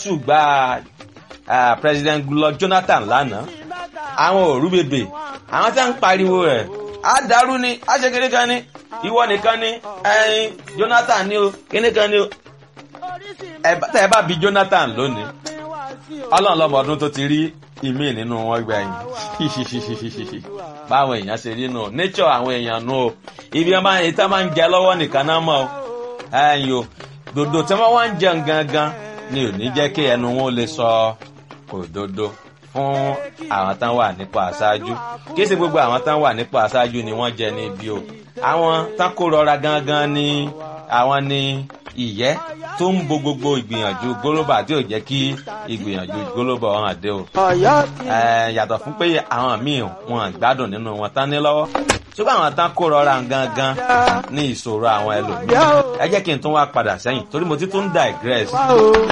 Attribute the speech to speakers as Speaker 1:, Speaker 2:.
Speaker 1: ṣùgbà ah, president Goodluck Jonathan lánàá àwọn òru bèbè àwọn tí wọ́n ń pariwo rẹ̀ á dàrú ni á ṣe kékeré kan ni ìwọ nìkan ni ẹyin Jonathan ni o kíní kan ni o ẹ bá- tẹ ẹ bá bi Jonathan lónìí ọlọ́run lọ́mọ ọdún tó ti rí ìmí nínú wọn gbẹ̀yìn báwọn èèyàn ṣe rí nù nature àwọn èèyàn nù o ibi wọn máa ètò máa ń jẹ lọ́wọ́ nìkan náà mọ̀ o ẹ̀yìn o dòdò tí wọ́n wá ń jẹun gangan ni ò ní jẹ́ kí ẹnu wọn ó lè sọ òdodo fún àwọn tán wà nípò aṣáájú kí ṣe gbogbo àwọn tán wà nípò aṣáájú ni wọ́n jẹ ní ibi o àwọn tán kó rọra gangan ni àwọn ni ìyẹ́ tó ń bo gbogbo ìgbìyànjú gólóbà tí ò jẹ́ kí ìgbìyànjú gólóbà hàn dé o
Speaker 2: Ọ̀yọ́ ti
Speaker 1: ẹ yàtọ̀ fún pé àwọn míì wọn gbádùn nínú wọn tán ní lọ́wọ́ ṣùgbọ́n àwọn tán kó rọra gangan ní ìṣòro àwọn ẹlòmíràn ẹ jẹ́ kí n tún wá padà sẹ́yìn torí mo ti tún digress
Speaker 2: wá o.